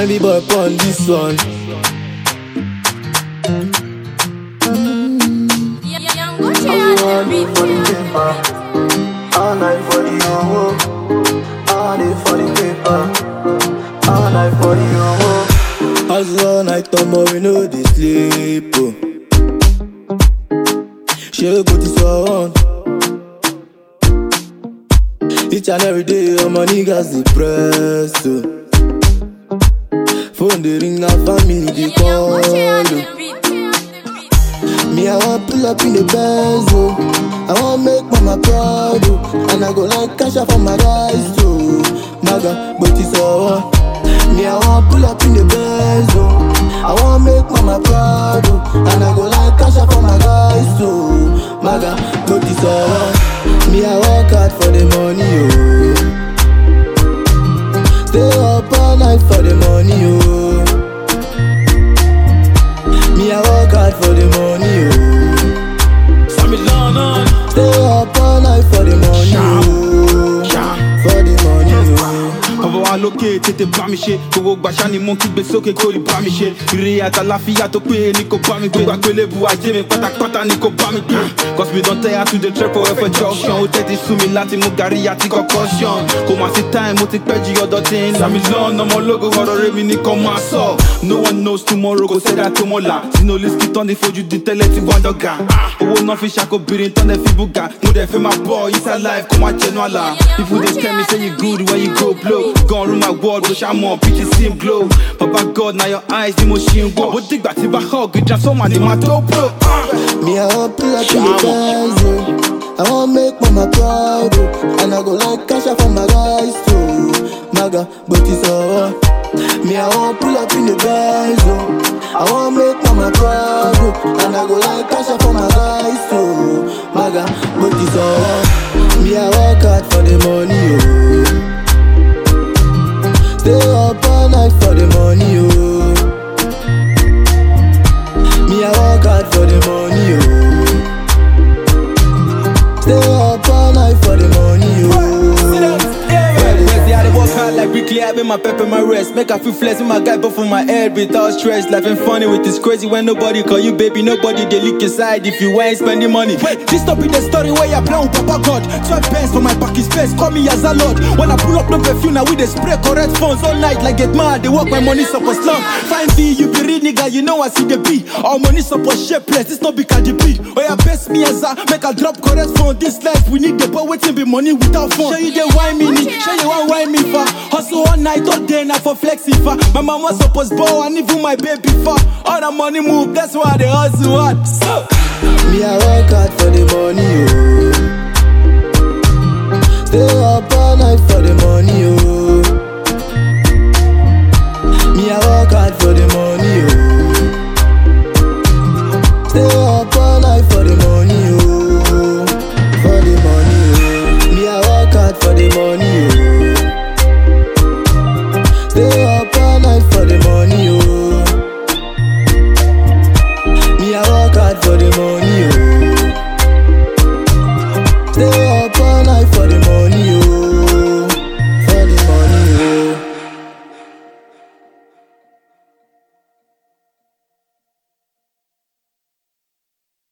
Fine boy on this one. Young Gucci All on the I do for the beat. paper, all night for the owo, all day for the paper, all night for the owo. Hustle all night, tomorrow we know they sleep. Oh. She go this one. Each and every day, all my niggas depressed. Oh. Phone they ring, now family they Young call. Gucci on Oh. the beat. Me, I want pull up in the Benz, oh. I want make mama proud, oh. And I go like cash out for my guys, too. Maga, but it's all. Me, I want pull up in the Benz, oh. I want make mama proud, oh. And I go like cash out for my guys, too. Maga, but it's all. Me, I work hard for the money, oh. Stay up all night for the money, oh. Me, I work hard for the money, oh. Sammy London. Stay up all night for the money, oh. For the money, oh. ọba wa lókè tètè bá mi ṣe gbogbo gbàṣà ni mo ń kígbe sókè kó lè bá mi ṣe ire àtàláfíà tó péye ni kò bá mi gbé gbàgbé lébu ajé mi pátápátá ni kò bá mi gbé cause we don tell her to dey trek for ẹfẹ junction ó tẹ́tí sú mi láti mú gàrí àti concussion kò má sí time mo ti pẹ́ jí ọ̀dọ̀ tí ń là mí lọ́nà ọmọ ológo ọ̀rọ̀ rẹ̀ mi nìkan máa sọ no one knows tomorrow kò sẹ́dá tó mọ̀ là sínú olùsí tán ní fojú di tẹ́lẹ̀ tí wọ́n dọ̀gà owó náà fi ṣàkóbìnrin tán lẹ́ fi bùgà mo dẹ̀ fẹ́ máa bọ̀ inside life kó má jẹnu àlà people dey tell me say you good when you go blow gone rule my world bó ṣá mọ̀ pity sim glow baba god na your eyes ni mo ṣì ń wọ̀ bó dìgbà tí bá hug transformer ni màá tó blow. Me, I want pull up in the Benz, oh. I want make mama proud, oh. And I go like cash out for my guys, too. Maga, but it's all. Me, I want pull up in the Benz, oh. I want make mama proud, oh. And I go like cash out for my guys, too. Maga, but it's all. Me, I work hard for the money, oh. Stay up all night for the money, oh. Me, I work hard for the money, oh. Stay up all night for the money, oh. Where's the other work hard like weekly? I been my pep and my rest. Make I feel flexing my guy, but for my head without stress. Life ain't funny with this crazy when nobody call you baby. Nobody they lick your side if you ain't spending money. Wait, this stop in the story where you play with Papa God. 12 pence for my back is space. Call me as a lord. When I pull up no perfume, now we they spray correct phones all night like get mad. They work my money support slum. Fine V, you be real nigga, you know I see the B. All money support shapeless. This not be Cardi B. Oh yeah, best me as a make a drop correct phone. This life we need the boy waiting be money without phone. Show you the wine me, show you one wine me for. Hustle all night, all day, now for flexing for. My mama supposed ball and even my baby for. All the money move, that's why they hustle hard. So. Me, I work hard for the money, oh.